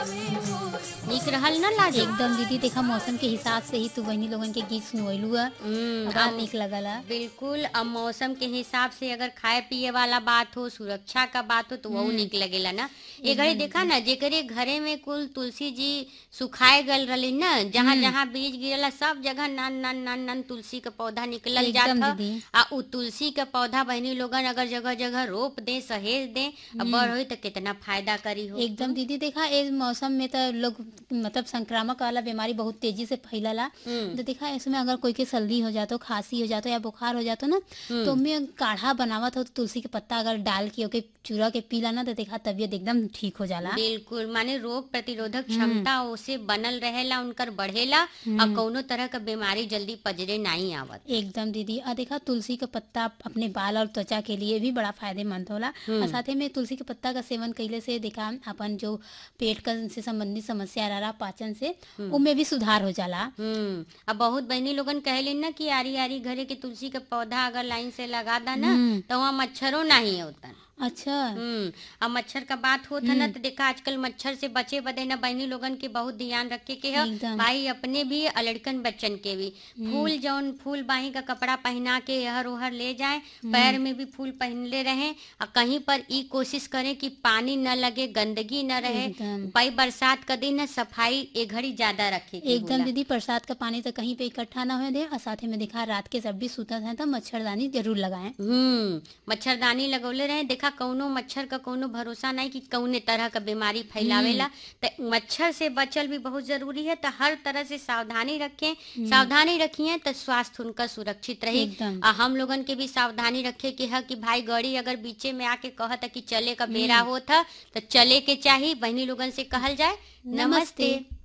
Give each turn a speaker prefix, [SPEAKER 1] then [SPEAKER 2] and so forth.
[SPEAKER 1] निक रहल ना लाजो
[SPEAKER 2] एकदम दीदी देखा मौसम के हिसाब से ही तू बहनी लोगन के गीत सुनवैलू है
[SPEAKER 1] हम्म,
[SPEAKER 2] बड़ा
[SPEAKER 1] अब-
[SPEAKER 2] निक लगला
[SPEAKER 1] बिल्कुल अब मौसम के हिसाब से अगर खाए पिए वाला बात हो सुरक्षा का बात हो तो वो निक लगेला ना ये घड़ी देखा ना जेकरे घरे में कुल तुलसी जी सुखाए गल रही ना जहाँ जहाँ बीज गिरला सब जगह नन नन नन नन तुलसी का पौधा निकलल जात
[SPEAKER 2] एकदम
[SPEAKER 1] ह।
[SPEAKER 2] दीदी।
[SPEAKER 1] आ उ तुलसी का पौधा बहनी लोगन अगर जगह जगह रोप दे सहेज दे अब बड़ होई तो कितना फायदा करी हो
[SPEAKER 2] एकदम दीदी देखा इस मौसम में तो लोग मतलब संक्रामक वाला बीमारी बहुत तेजी से फैलला
[SPEAKER 1] हम्म।
[SPEAKER 2] तो देखा इसमें अगर कोई के सर्दी हो जातो खांसी हो जातो या बुखार हो जातो ना तो में काढ़ा बनावत हो तो तुलसी के पत्ता अगर डाल के ओके चूरा के पीला ना तो देखा तबीयत एकदम ठीक हो जाला
[SPEAKER 1] बिल्कुल माने रोग प्रतिरोधक क्षमता ओसे बनल रहेला उनकर बढ़ेला और कौनो तरह का बीमारी जल्दी पजरे नहीं आवत
[SPEAKER 2] एकदम दीदी और देखा तुलसी का पत्ता अपने बाल और त्वचा के लिए भी बड़ा फायदेमंद होला और साथे में तुलसी के पत्ता का सेवन कैले से देखा अपन जो पेट का से संबंधित समस्या रहा पाचन से उनमें भी सुधार हो जाला
[SPEAKER 1] हम्म अब बहुत बहनी लोगन कहलिन ना कि आरी आरी घरे के तुलसी का पौधा अगर लाइन से लगा दा ना तो वहाँ मच्छरों नहीं होता
[SPEAKER 2] अच्छा
[SPEAKER 1] हम्म अब मच्छर का बात होत है ना तो देखा आजकल मच्छर से बचे बदे ना बहनी लोगन के बहुत ध्यान रखे के है
[SPEAKER 2] एकदम।
[SPEAKER 1] भाई अपने भी और लड़कन बच्चन के भी फूल जौन फूल बाही का कपड़ा पहना के यहर ओहर ले जाए पैर में भी फूल पहनले रहे और कहीं पर ई कोशिश करें कि पानी न लगे गंदगी न रहे
[SPEAKER 2] एकदम।
[SPEAKER 1] भाई बरसात का दिन है सफाई ए घड़ी ज्यादा रखे के
[SPEAKER 2] एकदम
[SPEAKER 1] होला।
[SPEAKER 2] दीदी बरसात का पानी तो कहीं पे इकट्ठा ना हो दे और साथे में देखा रात के जब भी सूतत है तो मच्छरदानी जरूर लगाएं
[SPEAKER 1] हम्म मच्छरदानी लगौले रहे देखा कौनो मच्छर का कौनो भरोसा नहीं कि कौने तरह का बीमारी फैलावेला तो मच्छर से बचल भी बहुत जरूरी है तो हर तरह से सावधानी रखें सावधानी रखिए तो स्वास्थ्य उनका सुरक्षित रही
[SPEAKER 2] एकदम।
[SPEAKER 1] और हम लोगन के भी सावधानी रखे कि है कि भाई गाड़ी अगर बीचे में आके कहता कि चले का बेरा होता तो चले के चाहिए बहनी लोगन से कहल जाए
[SPEAKER 2] नमस्ते।
[SPEAKER 1] नमस्ते